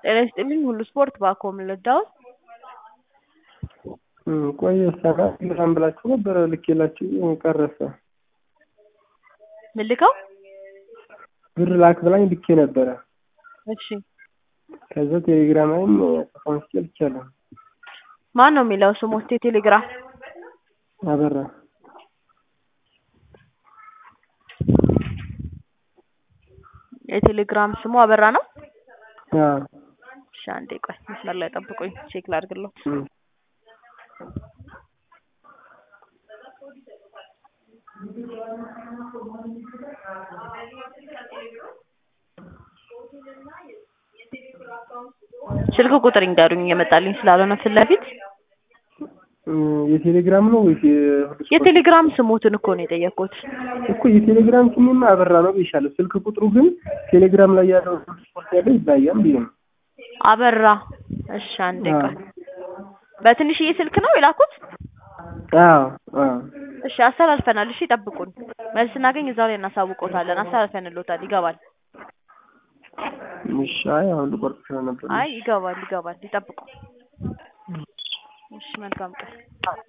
ጤና ይስጥልኝ ሁሉ ስፖርት ባኮ ምልዳውን ቆየ ሰራ ቴሌግራም ብላችሁ ነበረ ልኬላችሁ ቀረሰ። ምን ልከው? ብር ላክ ብላኝ ልኬ ነበረ። እሺ ከዛ ቴሌግራም ላይም ጽፎ መስጬ ልኬያለሁ። ማን ነው የሚለው ስሞት የቴሌግራም አበራ የቴሌግራም ስሙ አበራ ነው። አዎ እሺ አንዴ ቆይ መስመር ላይ ጠብቁኝ ቼክ ላድርግለው። እም። ስልክ ቁጥር ይንገሩኝ እየመጣልኝ ስላልሆነ ፊት ለፊት እም፣ የቴሌግራም ነው ወይስ የሁሉ ስፖርት? የቴሌግራም ስሞትን እኮ ነው የጠየኩት። እኮ የቴሌግራም ስሜማ አበራ ነው ብዬሻለሁ። ስልክ ቁጥሩ ግን ቴሌግራም ላይ ያለው ሁሉ ስፖርት ያለው ይለያያል ብዬ ነው። አበራ እሺ አንዴ አዎ ቆይ በትንሽዬ ስልክ ነው የላኩት? አዎ አዎ እሺ አስተላልፈናል። እሺ ጠብቁን፣ መልስ ስናገኝ እዛው ላይ እናሳውቀውታለን። አስተላልፈንልዎታል። ይገባል። እሺ አይ አሁን ልቆርጥ ስለነበር ነው። አይ ይገባል፣ ይገባል። ይጠብቁ። እሺ መልካም ቀን።